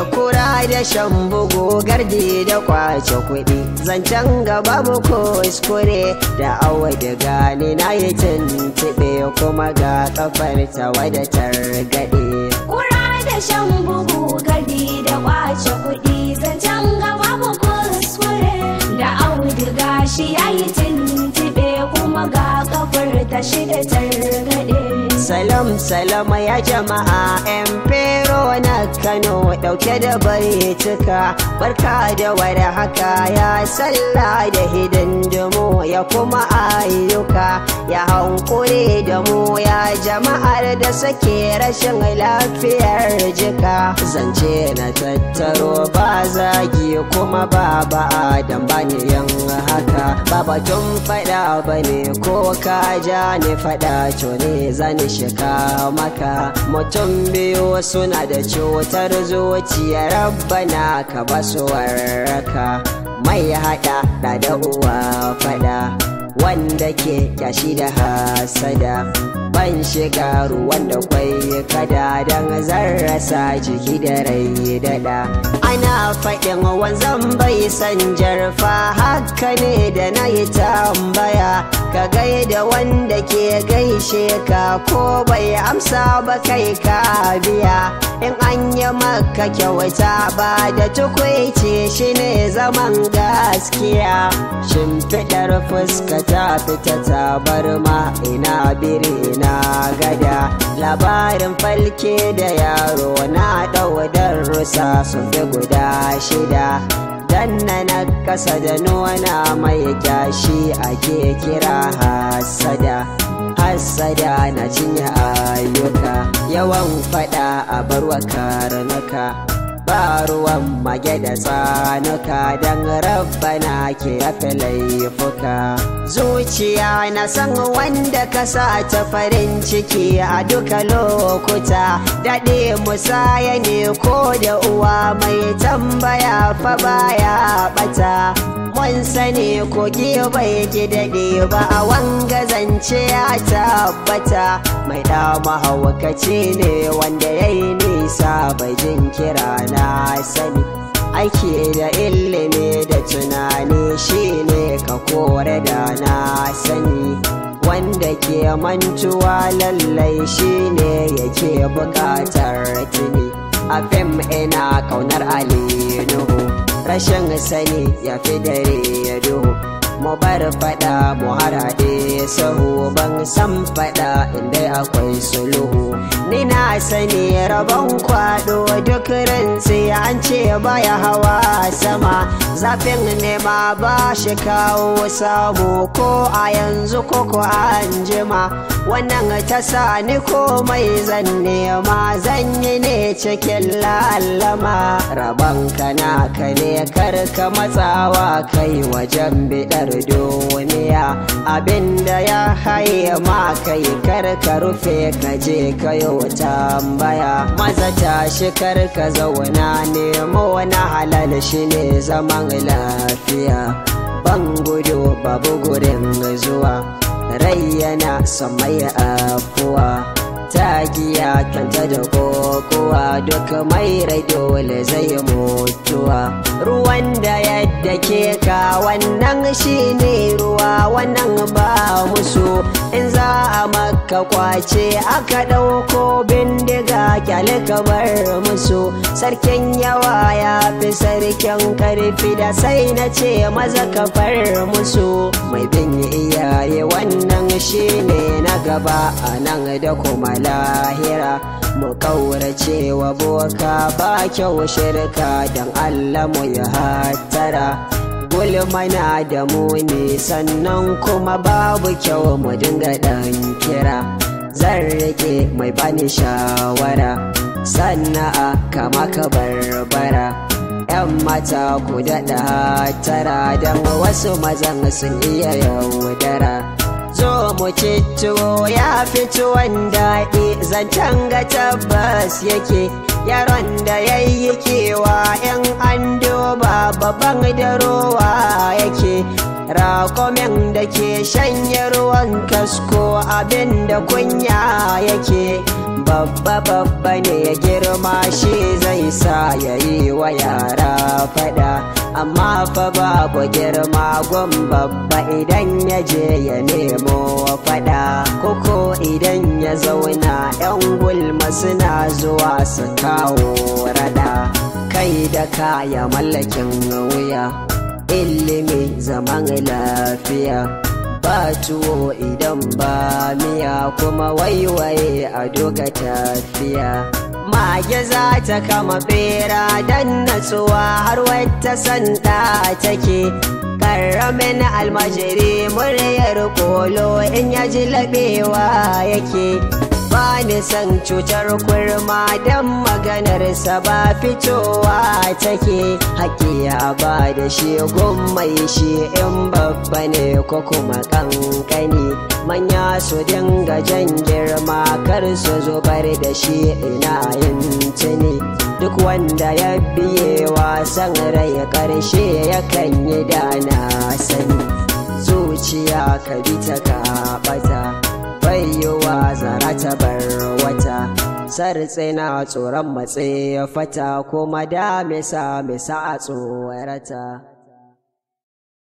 kura da shan bugu gardi da kwace kuɗi zancen gaba mu kuskure da awa da gani na yi tuntuɓe kuma ga kafar ta wada targaɗe Kura da shan bugu gardi da kwace kuɗi zancen gaba mu kuskure da auduga shi ya yi tuntuɓe kuma ga kafar ta shida targaɗe. Salam salam ya jama'a yan fero na Kano dauke da baituka barka da wada haka ya sallah da hidindimu ya kuma ayyuka ya hankuri da mu ya jama'ar da suke rashin lafiyar jika zance na tattaro ba zagi kuma ba ba dan bani yin haka ba batun fada bane ko ka ja ni fada to ne zani shiga maka mutum biyu suna da cutar zuciya rabbana ka basu warraka mai hada da da uwa fada wanda ke kyashi da hasada ban shiga ruwan da kwai kada don zan rasa jiki da rai dada ana faɗin wanzan bai san jarfa haka ne da na yi tambaya ka gaida wanda ke gaishe ka ko bai amsa ba kai ka biya in an yi maka kyauta ba da tukwaice shi ne zaman gaskiya shimfiɗar fuska ta fita ta bar ma ina biri na gada labarin falke da yaro na ɗaudar rusa sun fi guda shida danna na kasa da nuna mai kyashi ake kira hasada hasada na cinye ayyuka yawan fada a barwa karnuka ba ruwan mage da tsanuka don rabbana ke rafe laifuka zuciya na san wanda ka sa ta farin ciki a duka lokuta daɗe musaya ne ko da uwa mai tambaya fa baya ɓata mun sani kogi bai ki daɗe ba a wanga zance ya tabbata mai dama haukaci ne wanda ya yi nisa bai jin kira na sani aiki da ilimi da tunani shine ka kore da na sani wanda ke mantuwa lallai shine yake buƙatar tuni a fim ina kaunar ali nuhu rashin sani ya fi dare ya duhu mu bar fada mu harade sahu ban san fada inda akwai sulhu ni na sani rabon kwado duk rantsi an ce baya hawa sama zafin nema ba shi kawo samu ko a yanzu ko ko an jima wannan ta sa ni komai zan nema zan yi ne cikin lallama rabon kana ka ne karka matsawa kai wajen bidar duniya abinda ya haye ma kai karka rufe ka je kayo tambaya maza tashi karka zauna nemo wani halal shi ne zaman lafiya ban gudu babu gurin zuwa rai yana samai afuwa tagiya kanta da kokowa duk mai rai dole zai mutuwa ruwan da yadda ke ka wannan shine ruwa wannan ba musu in za a maka kwace aka ɗauko bindiga kyale bar musu sarkin yawa ya fi sarkin karfi da sai na ce maza ka far musu mai bin iyaye wannan shine na gaba a nan da kuma lahira mu kaurace wa boka ba kyau shirka don Allah mu ya hatara gulmana da muni sannan kuma babu kyau mu dinga dan kira zan rike mai bani shawara sanna'a kama ka barbara yan mata ku daɗa tara don wasu mazan sun iya yaudara zo mu ci tuwo ya fi tuwon daɗi zancen ga tabbas yake yaron da ya yi kewa in an duba babban da rowa yake raƙomin da ke shanye ruwan kasko abin da kunya yake babba babba ne ya girma shi zai sa ya yi wa yara fada amma fa babu girma gun babba idan ya je ya nemo fada koko idan ya zauna yan gulma suna zuwa su kawo rada kai da kaya mallakin wuya ilimi zaman lafiya ba tuwo idan ba miya kuma waiwaye a doga tafiya mage za ta kama bera don natsuwa har wata sanda take karamin almajiri muryar kolo in ya ji laɓewa yake ba ni san cutar kurma don maganarsa ba fitowa take haƙiya ba da shi mai shi in babba ne ko kuma kankani manya su dinga jan girma kar su zubar da shi ina yin tuni duk wanda ya biye wasan rai ƙarshe yakan yi dana sani zuciya ka bi ta kaɓata bayyowa zara ta bar wata sartse na tsoron matse fata kuma da misa misa a tsorata